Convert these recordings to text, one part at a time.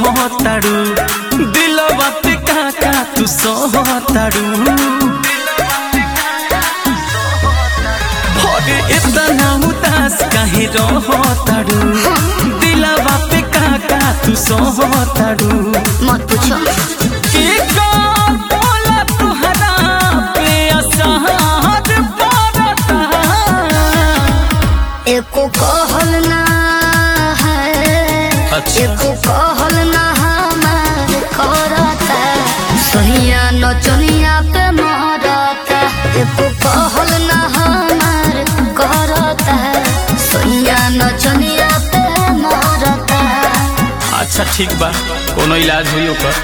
कहताड़ू दिलवा पे काका तू सहताड़ू अरे इतना उदास काहे रहताड़ू दिलवा पे काका तू सहताड़ू मत पूछो के का बोला तुहरा पे असहार पड़ता एको कहल ना है अच्छा। एको कहल ना हमार करता सहिया नचनिया पे मरता एको कहल ना हमार करता सहिया नचनिया पे मरता अच्छा ठीक बा कोनो इलाज हुई ओकर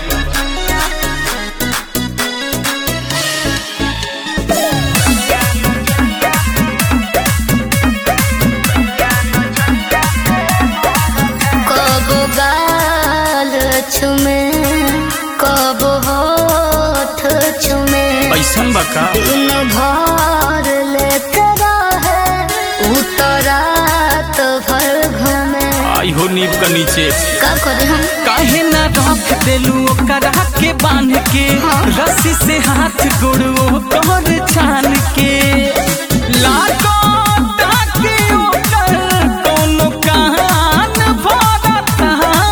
कब गाल छुमे कब होठ छुमे ऐसन बा का दिन भर लेते रहे उतरात भर घूमे आई हो नीब का नीचे का करे हम काहे ना रख देलू ओकरा के बांध के हाँ। रस्सी से हाथ गोड़ो तोर छान के लागो ताकि ओकर कोनो कान भरता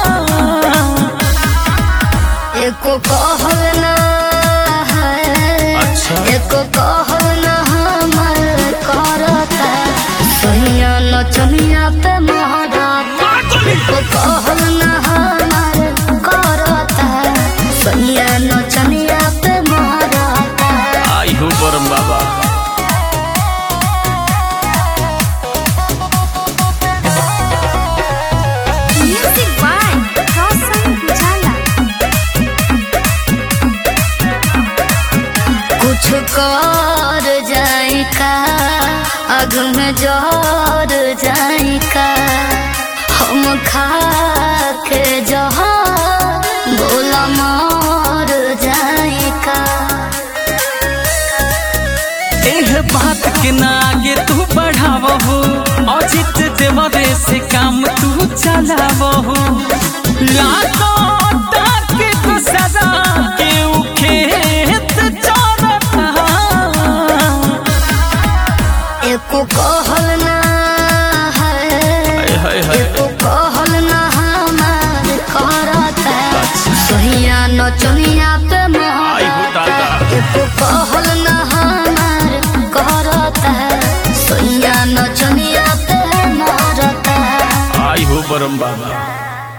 एको कहल ना है अच्छा। एको कहल ना हमर करता सहिया नचनिया पे महरता एको कहल ना हमर करता सहिया नचनिया पे महरता आई हो बरम बाबा Music by Roshan Jala. कुछ कर जाई का अग में जर जाई का हम खा के जहा बोला मर जाई का एह बात के ना आगे तू बढ़ावहो अजित देवरे से काम तू चलावहो लातो ताके तू सदा के उ खेत चरता एको कहल ना है हाय हाय एको कहल ना हमार करता सहिया नचनिया पे आई हो दादा। महरता एको कहल ना हमार करता सहिया नचनिया पे महरता आई हो बरम बाबा